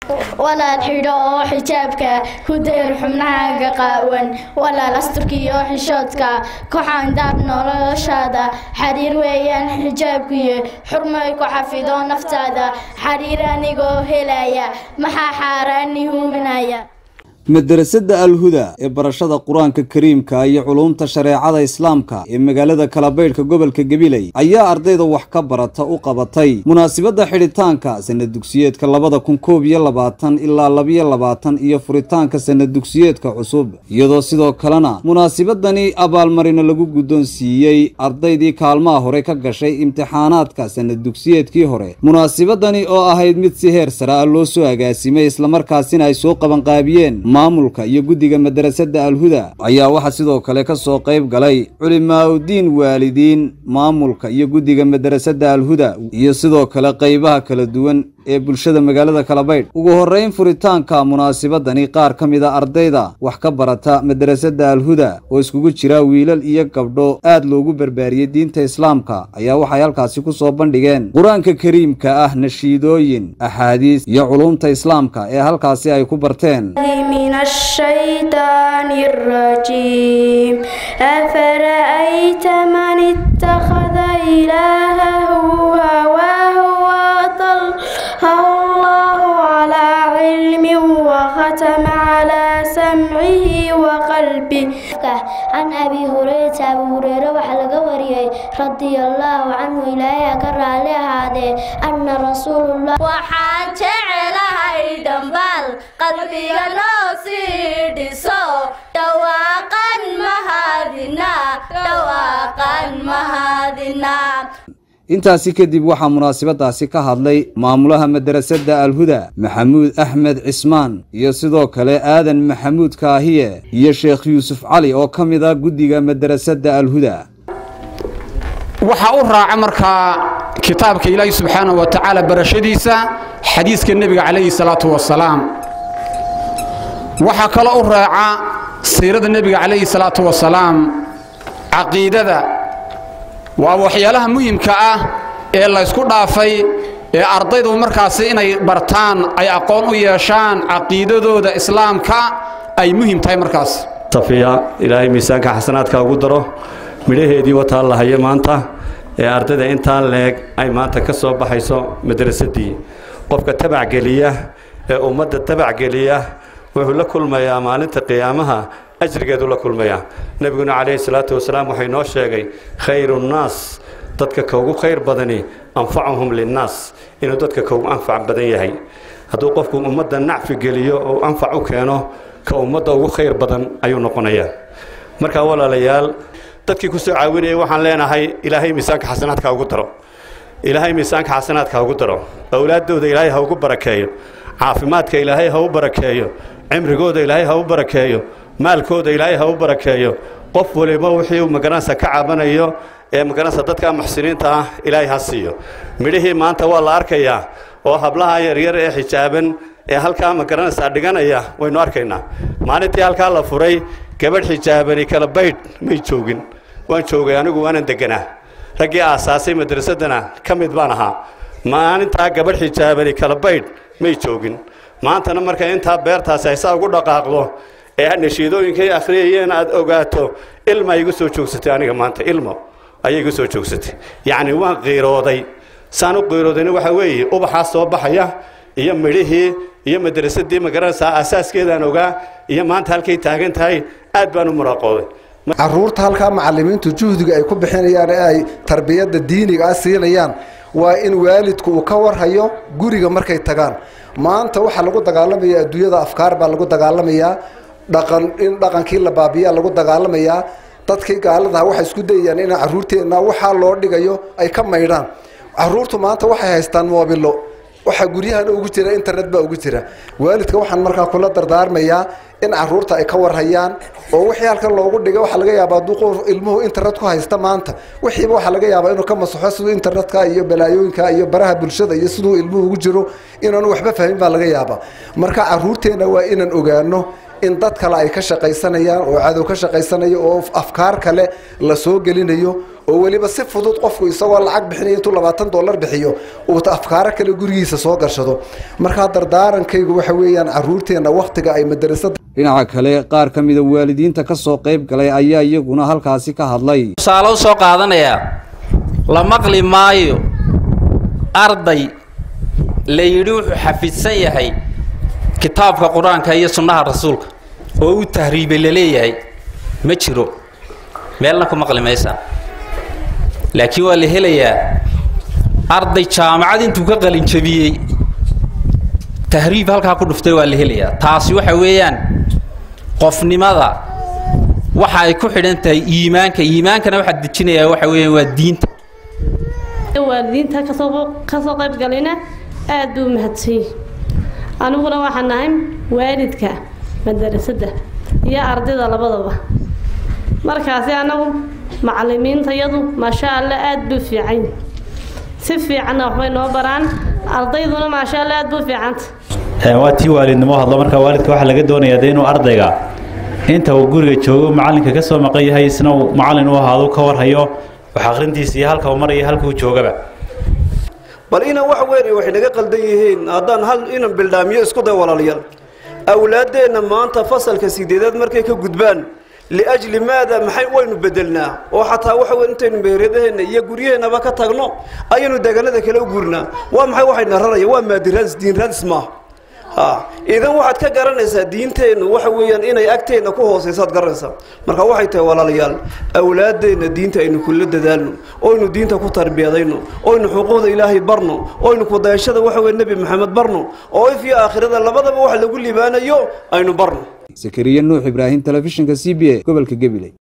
walaal xidho oo xijaabka ku dayr xubnahaaga qaawan walaal asturka iyo xishoodka koxaandaab noloshaada xariir weeyaan xijaabkiyo xurmay ku xafido naftaada xariir anigoo helaya maxaa xaaraani huubinaya madarasada alhuda ee barashada qur-aanka kariimka iyo culuumta shareecada islaamka ee magaalada kalabaydhka gobolka gabiley ayaa ardayda wax ka barata u qabatay munaasibadda xidhitaanka sanad dugsiyeedka labada kun koob iyo labaatan ilaa labiyo labaatan iyo furitaanka sanad dugsiyeedka cusub iyadoo sidoo kalena munaasibadani abaalmarino lagu guddoonsiiyey ardaydii kaalmaha hore ka gashay imtixaanaadka sanad dugsiyeedkii hore munaasibadani oo ahayd mid si heer sare ah loo soo agaasimay islamarkaasina ay soo qabanqaabiyeen maamulka iyo guddiga madarasada alhuda ayaa waxaa sidoo kale ka soo qayb galay culimaaudiin waalidiin maamulka iyo guddiga madarasada alhuda iyo sidoo kale qaybaha kala duwan ee bulshada magaalada kalabaydh ugu horrayn furitaanka munaasibadani qaar ka mid a ardayda wax ka barata madarasada alhuda oo iskugu jira wiilal iyo gabdho aad loogu barbaariyey diinta islaamka ayaa waxay halkaasi ku soo bandhigeen qur-aanka kariimka ah nashiidooyin axaadiis iyo culuumta islaamka ee halkaasi ay ku barteen من الشيطان الرجيم أفرأيت من اتخذ إلهه هواه وأضله الله على علم وختم على سمعه وقلبه عن أبي هريرة أبو هريرة وحلق وريه رضي الله عنه إلهي كرر عليه هذا أن رسول الله وحاج على دنبال قلبي نوسي ديسو دواقا مهادنا دواقا مهادنا intaasi kadib waxaa munaasibadaasi ka hadlay maamulaha madarasada alhuda maxamuud axmed cismaan iyo sidoo kale aadan maxamuud kaahiye iyo sheekh yuusuf cali oo ka mid a guddiga madarasada alhuda waxaa u raaca markaa kitaabka ilaahi subxaanahu wa tacaala barashadiisa xadiiska nebiga calayhi salaatu wasalaam waxaa kaloo u raaca siirada nebiga calayhi salaatu wasalaam caqiidada waa waxyaalaha muhimka ah ee laysku dhaafay ee ardaydu markaasi inay bartaan ay aqoon u yeeshaan caqiidadooda islaamka ay muhim tahay markaas safiya ilaahay miisaanka xasanaadka ugu daro midhaheedii wataa la hayo maanta ee ardayda intaa leeg ay maanta ka soo baxayso madrasadii qofka tabacgeliya ee ummadda tabacgeliya wuxuu la kulmayaa maalinta qiyaamaha ajrigeedu la kulmayaa nebiguna calayhi salaatu wasalaam waxay noo sheegay khayru nnaas dadka ka ugu khayr badani anfacuhum linnaas inuu dadka ka ugu anfac badan yahay hadduu qofku ummadda nacfi geliyo oo anfac u keeno ka ummadda ugu khayr badan ayuu noqonayaa markaa walaalayaal dadkii ku soo caawinayay waxaan leenahay ilaahay miisaanka xasanaadka ugu daro ilaahay miisaanka xasanaadka ugu daro awlaaddooda ilaahay ha ugu barakeeyo caafimaadka ilaahay ha u barakeeyo cimrigooda ilaahay ha u barakeeyo maalkooda ilaahay ha u barakeeyo qof waliba wixii uu magaranaysa ka cabanayo ee magaranaysa dadka muxsiniinta ah ilaahay ha siiyo midhihii maanta waa la arkayaa oo hablaha yaryar ee xijaaban ee halkaa magaranaysa dhiganaya waynu arkaynaa maalintii halkaa la furay gabadh xijaabani kala baydh may joogin waan joogay anigu waanan deganaa raggii aasaasay madrasadana ka mid baan ahaa maalintaa gabadh xijaabani kala baydh may joogin maantana markay intaa beertaasi ay saa ugu dhaqaaqdo ee nashiidooyinkay akhriyayeen aad ogaato ilma igu soo joogsatay aniga maanta ilmo ayay igu soo joogsatay yacni waan qiirooday saan u qiiroodayna waxaa weeye ubaxaa soo baxaya iyo midhihii iyo madrasadii magaranaysaa asaaskeedaan ogaa iyo maanta halkay taagan tahay aad baan u muraaqooday caruurta halkaa macalimiintu juhdiga ay ku bixinayaan ee ay tarbiyadda diiniga ah siinayaan waa in waalidku uu ka warhayo guriga markay tagaan maanta waxaa lagu dagaalamayaa adduunyada afkaar baa lagu dagaalamayaa dhaqan in dhaqankii la baabiyaa lagu dagaalamayaa dadkii gaaladaha waxay isku dayayaan in caruurteenna waxaa loo dhigayo ay ka maydhaan caruurtu maanta waxay haystaan moobilo waxaa guryahan ugu jira internet baa ugu jira waalidka waxaan markaa kula dardaarmayaa in caruurta ay ka warhayaan oo wixii halkan loogu dhigay waxaa laga yaabaa hadduu qof ilmuhu internet ku haysta maanta wixiiba waxaa laga yaabaa inuu ka masaxo siduu internetka iyo balaayooyinka iyo baraha bulshada iyo siduu ilmuhu ugu jiro inaanu waxba fahmin baa laga yaabaa marka caruurteenna waa inaan ogaano in dad kale ay ka shaqaysanayaan oo cadow ka shaqaysanayo oo afkaar kale la soo gelinayo oo weliba si fudud qofku isagoo lacag bixinaya intuu labaatan dollar bixiyo uu afkaaro kale gurigiisa soo gashado markaa dardaarankaygu waxa weeyaan caruurteenna wakhtiga ay madarasada dhinaca kale qaar ka mida waalidiinta ka soo qayb galay ayaa iyaguna halkaasi ka hadlay tusaale u soo qaadanayaa la maqli maayo arday la yidhi wuxuu xafidsan yahay kitaabka qur-aanka iyo sunnaha rasuulka oo u tahriibay la leeyahay ma jiro meelna ku maqli maysaa laakiin waa la helayaa arday jaamacad intuu ka qalinjabiyey tahriib halkaa ku dhuftay waa la helayaa taasi waxa weeyaan qofnimada waxa ay ku xidhan tahay iimaanka iimaankana waxaa dejinayaa waxa weeyaan waa diinta waalidiinta kasoo kasoo qayb galina aad buu mahadsan aniguna waxaan nahay waalidka madarasada iyo ardayda labadaba markaasi anagu macalimiintayadu maasha allah aad buu fiican si fiicanna waxbay noo baraan ardayduna maasha allah aad buu fiicanta waa tii waalidnimo hadlo marka waalidka waxaa laga doonayaa de inuu ardayga inta uu guriga joogo macalinka ka soo maqan yahay isna uu macalin u ahaado ka warhayo wax akhrintiisa iyo halka uu maraya halka uu joogaba bal inan wax weyn waxay naga qaldan yihiin haddaan hal inan bildhaamiyo isku day walaalayaal awlaaddeenna maanta fasalka sideedaad markay ka gudbaan liajli maada maxay waynu bedelnaa oo xataa waxa weyn intaynu meeradaheenna iyo guryaheennaba ka tagno ayaynu deegaanada kale u guurnaa waa maxay waxayna raraya waa maadiraadis diinraadis maaha ha idan waxaad ka garanaysaa diinteennu waxa weeyaan inay agteenna ku hoosaysaad garanaysaa marka waxay tahay walaalayaal awlaaddeenna diinta aynu kula dadaalno oynu diinta ku tarbiyadayno oynu xuquuqda ilaahay barno oynu kudayashada waxa weye nebi maxamed barno oo if iyo aakhirada labadaba wax lagu liibaanayo aynu barno sakariye nuux ibraahim telefishinka c b a gobolka gabiley